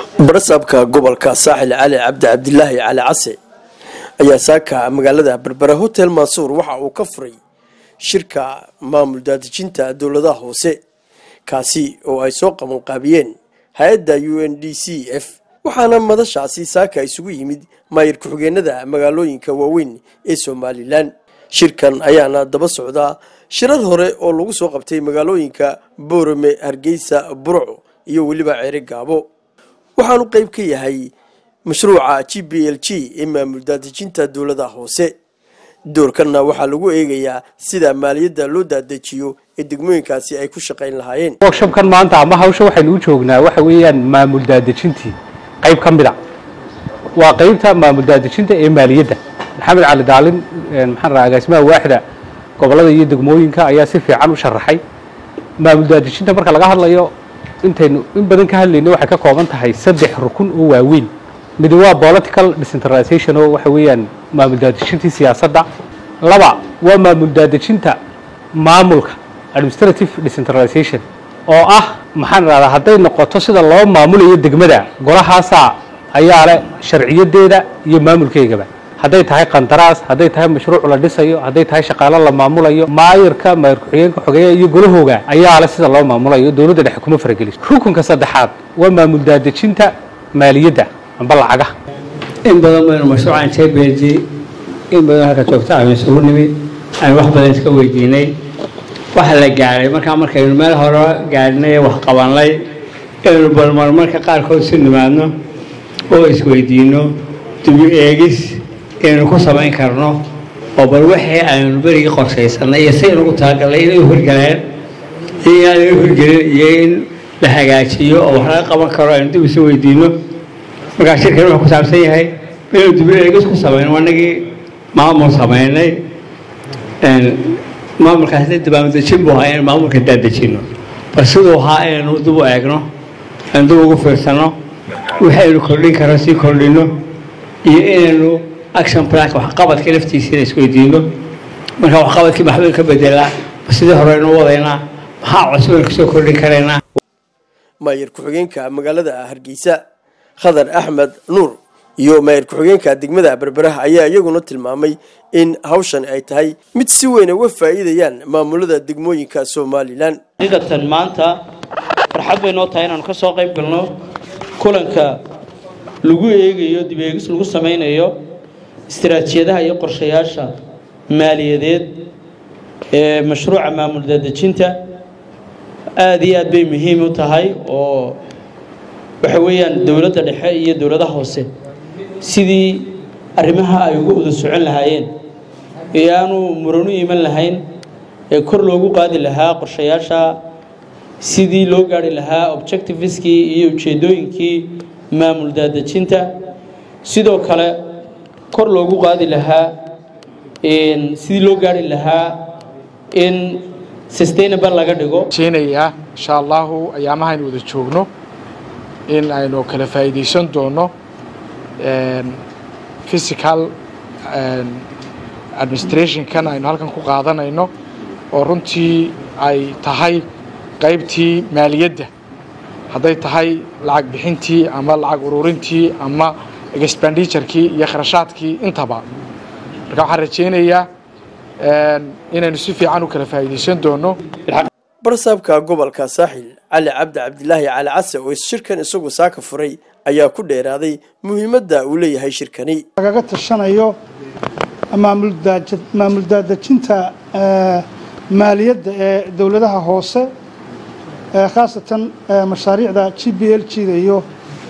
barasabka gobolka saaxil cali cabdi cabdilaahi cali case ayaa saaka magaalada berbera hotel mansuur waxa uu ka furay shirka maamul daadejinta dowladaha hoose kaasi oo ay soo qabanqaabiyeen hay-adda u n d c f waxaana madashaasi saaka isugu yimid maayir ku-xigeenada magaalooyinka waaweyn ee somalilan shirkan ayaana daba socdaa shirar hore oo lagu soo qabtay magaalooyinka boorame hargeysa burco iyo weliba ceere gaabo waxaanu qayb ka yahay mashruuca g b l g ee maamul daadejinta dowladaha hoose doorkanna waxaa lagu eegayaa sida maaliyadda loo daadejiyo ee degmooyinkaasi ay ku shaqayn lahaayeen workshabkan maanta ama hawsha waxaynu u joognaa waxa weeyaan maamul daadejintii qayb ka mid a waa qaybta maamul daadejinta ee maaliyadda maxamed cali daalin maxaan rahaa agaasimaha waaxda gobollada iyo degmooyinka ayaa si fiican u sharaxay maamul daadejinta marka laga hadlayo intaynu in badan ka hadlayno waxay ka kooban tahay saddex rukun oo waaweyn mid waa political decentralization oo waxa weeyaan maamul daadejintii siyaasadda laba waa maamul daadejinta maamulka administrative decentralization oo ah maxaan rahdaa hadday noqoto sida loo maamulayo degmada golahaasaa ayaa leh sharciyadeeda iyo maamulkeygaba hadday tahay qandaraas hadday tahay mashruuc la dhisayo hadday tahay shaqaalo la maamulayo maayirka maayir ku-xigeenka xogeeya iyo golahooga ayaa leh sida loo maamulayo dowladda dhexe kuma farageliso rukunka saddexaad waa maamul daadejinta maaliyadda amba lacagaha in badan baynu mashruucan jbg in badan halka joogta aynu isugu nimid aynu wax badan iska weydiinay waxa la gaaray markaa markaynu meel hore gaadhinay wax qabanay inaynu balmar marka qaarkood si nimaadno oo isweydiino dibu eegis inaynu ku samayn karno oo bal wixii aynu berigii qorshaysanay iyo si inugu talagalnay inay u hirgaleen iyo inaanay u hirgelin iyo in la hagaajiyo oo wax laga qaban karo aynu dib isu weydiino markaa shirkan wuxuu ku saabsan yahay inaynu dibu eegis ku samayno anagii maamul samaynay maamulkaas dabaamudejin buu ahaa inaynu maamulka daadejino bal siduu ahaa inaynu dib u eegno aynu dib ugu fiirsano wixii aynu kordhin karo sii kordhino iyo inaynu action plan waxqabadka laftiisiina isweydiino marka waxqabadkii maxbaynu ka bedelaa sidii horeynu wadaynaa maxaa cusub aynu kasoo kordhin karaynaa maayir ku-xigeenka magaalada hargeysa khadar axmed nuur iyo maayir ku-xigeenka degmada berberaha ayaa iyaguna tilmaamay in hawshan ay tahay mid si weyn uga faa'iidayaan maamulada degmooyinka somalilan xaqiiqatan maanta farxad bay noo tahay inaanu ka soo qayb galno kulanka lagu eegayo dib eegis lagu samaynayo istiraatiijiyadaha iyo qorshayaasha maaliyadeed ee mashruuca maamul daadejinta aada iyo aad bay muhiim u tahay oo waxa weeyaan dowladda dhexe iyo dowladaha hoose sidii arrimaha ay uga wada socon lahaayeen ee aanu muranu iman lahayn ee kor loogu qaadi lahaa qorshayaasha sidii loo gaari lahaa objectiveskii iyo ujeeddooyinkii maamul daadejinta sidoo kale kor loogu qaadi lahaa sidii loo gaari lahaa in sustainable laga dhigo jeenayaa insha allahu ayaamaha aynu wada joogno in aynu kala faa'iidaysan doono physical administrationkan aynu halkan ku qaadanayno oo runtii ay tahay qaybtii maaliyadda hadday tahay lacag bixintii ama lacag ururintii ama expenditurkii iyo kharashaadkii intaba marka waxaan rajaynayaa inaynu si fiican u kala faa'iidaysan doono barsaabka gobolka saaxil cali cabdi cabdilaahi cali case oo shirkan isagu saaka furay ayaa ku dheeraaday muhiimadda uu leeyahay shirkani lagaga tashanayo maamul daadejinta maaliyadda ee dowladaha hoose khaasatan mashaariicda g b l g-da iyo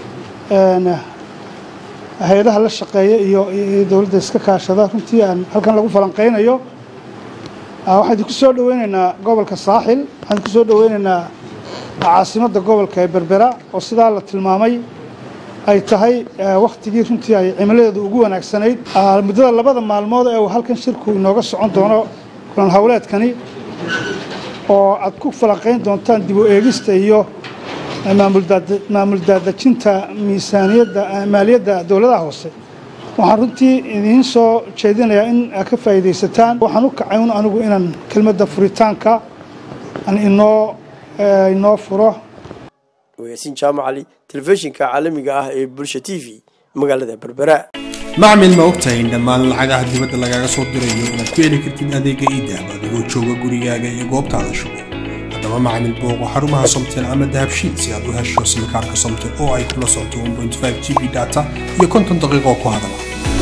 hay-adaha la shaqeeya iyo dowladda iska kaashada runtii aan halkan lagu falanqaynayo waxaan idinku soo dhaweynaynaa gobolka saaxil waxaan idinku soo dhaweynaynaa caasimadda gobolka ee berbera oo sidaa la tilmaamay ay tahay wakhtigii runtii ay cimiladeedu ugu wanaagsanayd muddada labada maalmood ee uu halkan shirku inooga socon doono kulan howleedkani oo aad ku falanqayn doontaan dib u eegista iyo maamul daadejinta miisaaniyadda maaliyadda dowladaha hoose waxaan runtii idiin soo jeedinayaa in aad ka faa'iidaysataan waxaan u kacay un anigu inaan kelmadda furitaanka aan inoo inoo furo wayaasiin jaamac cali telefishinka caalamiga ah ee bulsha t v magaalada berbera macmil ma ogtahay in dhammaan lacagaha dibadda lagaaga soo dirayo inaad ku heli kartid adeega iidahab adigoo jooga gurigaaga iyo goobtaada shugo haddaba macmil booqo xarumaha somtel ama dahabshiid si aad u hesho simikaarka somtel oo ay kula socoto 1.5 g b data iyo konton daqiiqo ku hadala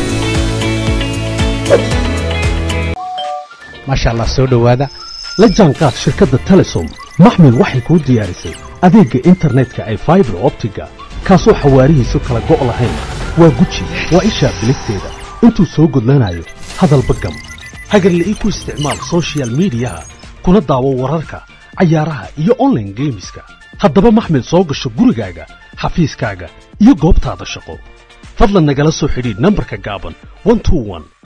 maasha allah soo dhowaada la jaanqaad shirkadda telesom maxmil waxay kuu diyaarisay adeegga internetka ay faibar optiga kaasoo xawaarihiisu kala go' lahayn waa guji waa ishaa biligteeda intuu soo gudlanayo hadalba gam hagarla'ii ku isticmaal soshiyal miidiyaha kuna daawo wararka cayaaraha iyo onlaine geemiska haddaba maxmil soo gasho gurigaaga xafiiskaaga iyo goobtaada shaqo fadlan nagala soo xidhiidh nambarka gaaban